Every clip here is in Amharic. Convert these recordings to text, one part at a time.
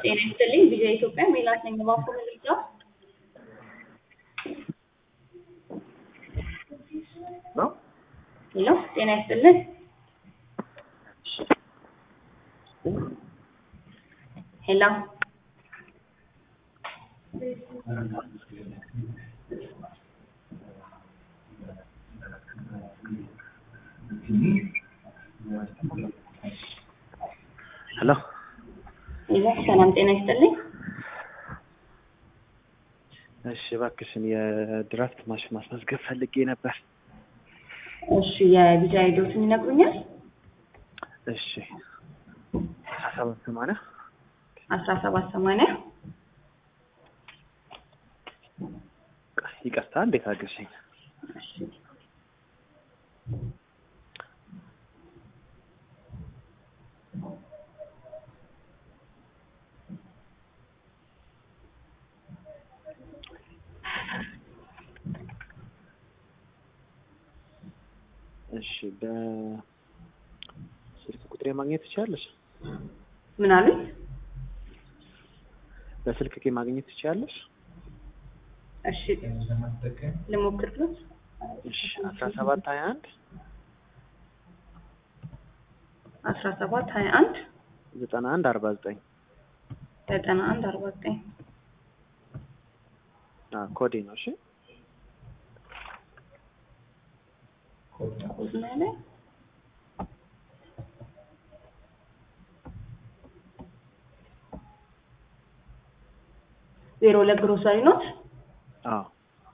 ጤና ይስጥልኝ ቪኦኤ ኢትዮጵያ ሜላት ነኝ። እባክዎ መረጃ ነው። ሄሎ ጤና ይስጥልን ሄሎ ሄሎ ሄሎ ሰላም ጤና ይስጥልኝ እሺ፣ እባክሽን የድራፍት ማሽን ማስመዝገብ ፈልጌ ነበር። እሺ የቪዛ አይዶትን ይነግሩኛል እሺ፣ አስራ ሰባት ሰማንያ አስራ ሰባት ሰማንያ ይቅርታ፣ እንዴት አገርሽኝ? እሺ እሺ፣ በስልክ ቁጥሬ ማግኘት ትችላለሽ? ምን አሉኝ? በስልክ ቄ ማግኘት ትችላለሽ? እሺ ልሞክርሎት እሺ፣ አስራ ሰባት ሀያ አንድ አስራ ሰባት ሀያ አንድ ዘጠና አንድ አርባ ዘጠኝ ዘጠና አንድ አርባ ዘጠኝ ኮዴ ነው። እሺ ኮድ ነው ያለኝ። ዜሮ ሁለት ግሮሰሪ ኖት አዎ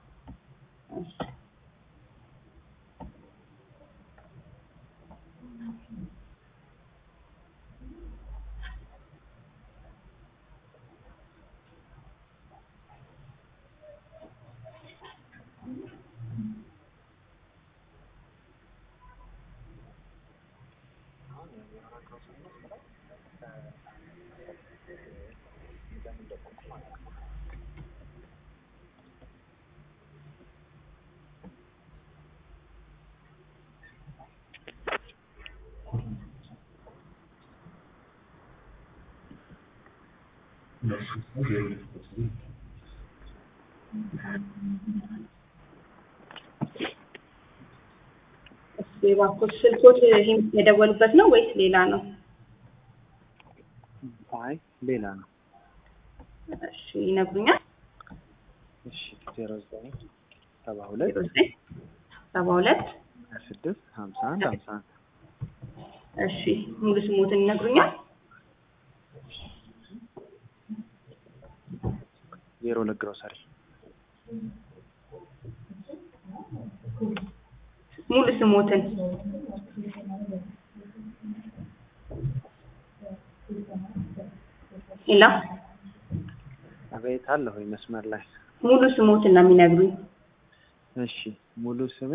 እሺ እባክዎት ስልኮት ይሄን የደወሉበት ነው ወይስ ሌላ ነው? አይ ሌላ ነው። እሺ ይነግሩኛል። እሺ ዜሮ ዘጠኝ ሰባ ሁለት ዜሮ ዘጠኝ ሰባ ሁለት ሀያ ስድስት ሀምሳ አንድ ሀምሳ አንድ እሺ ሙሉ ስሞትን ይነግሩኛል። ዜሮ ሁለት ግሮሰሪ ሙሉ ስሞትን ሄሎ አቤት አለሁኝ መስመር ላይ ሙሉ ስሞትን ነው የሚነግሩኝ። እሺ ሙሉ ስሜ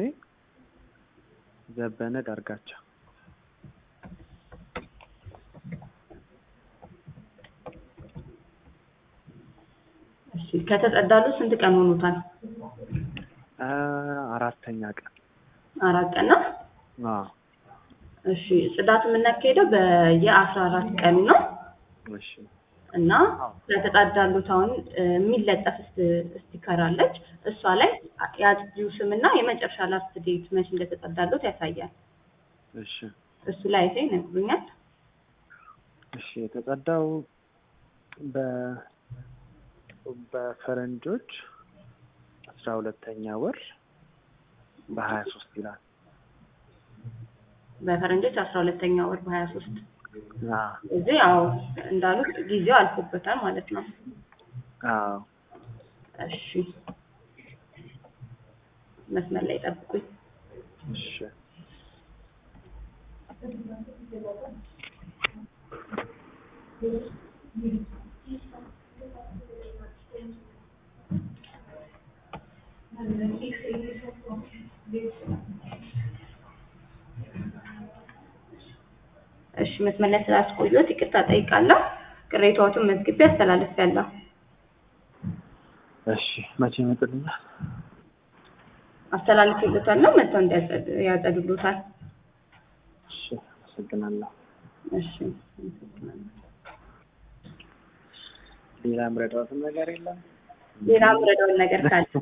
ዘበነ ዳርጋቸው እሺ ከተጸዳሉ ስንት ቀን ሆኖታል? አ አራተኛ ቀን አራት ቀን ነው። አዎ እሺ ጽዳት የምናካሄደው በየአስራ አራት ቀኑ ነው እሺ እና ለተጣዳሉት አሁን እ የሚለጠፍ ስት- ስቲከር አለች እሷ ላይ የአጽጂው ስምና የመጨረሻ ላስት ዴት መቼ እንደተጸዳሉት ያሳያል። እሺ እሱ ላይ አይተው ይነግሩኛል። እሺ የተጸዳው በ በፈረንጆች አስራ ሁለተኛ ወር በሀያ ሶስት ይላል። በፈረንጆች አስራ ሁለተኛ ወር በሀያ ሶስት አዎ እዚህ ያው እንዳሉት ጊዜው አልፎበታል ማለት ነው። አዎ እሺ መስመር ላይ ጠብቁኝ። እሺ እሺ መስመር ላይ ስላስቆየሁት ይቅርታ ጠይቃለሁ። ቅሬታዎትን መዝግቤ አስተላልፌያለሁ። እሺ መቼ ይመጡልኛል? አስተላልፌልዎታል ነው መጥተው እንዲያጸዱ- ያጸዱልዎታል። እሺ አመሰግናለሁ። እሺ አመሰግናለሁ። ሌላ ምረዳትም ነገር የለም። ሌላ ምረዳውን ነገር ካለ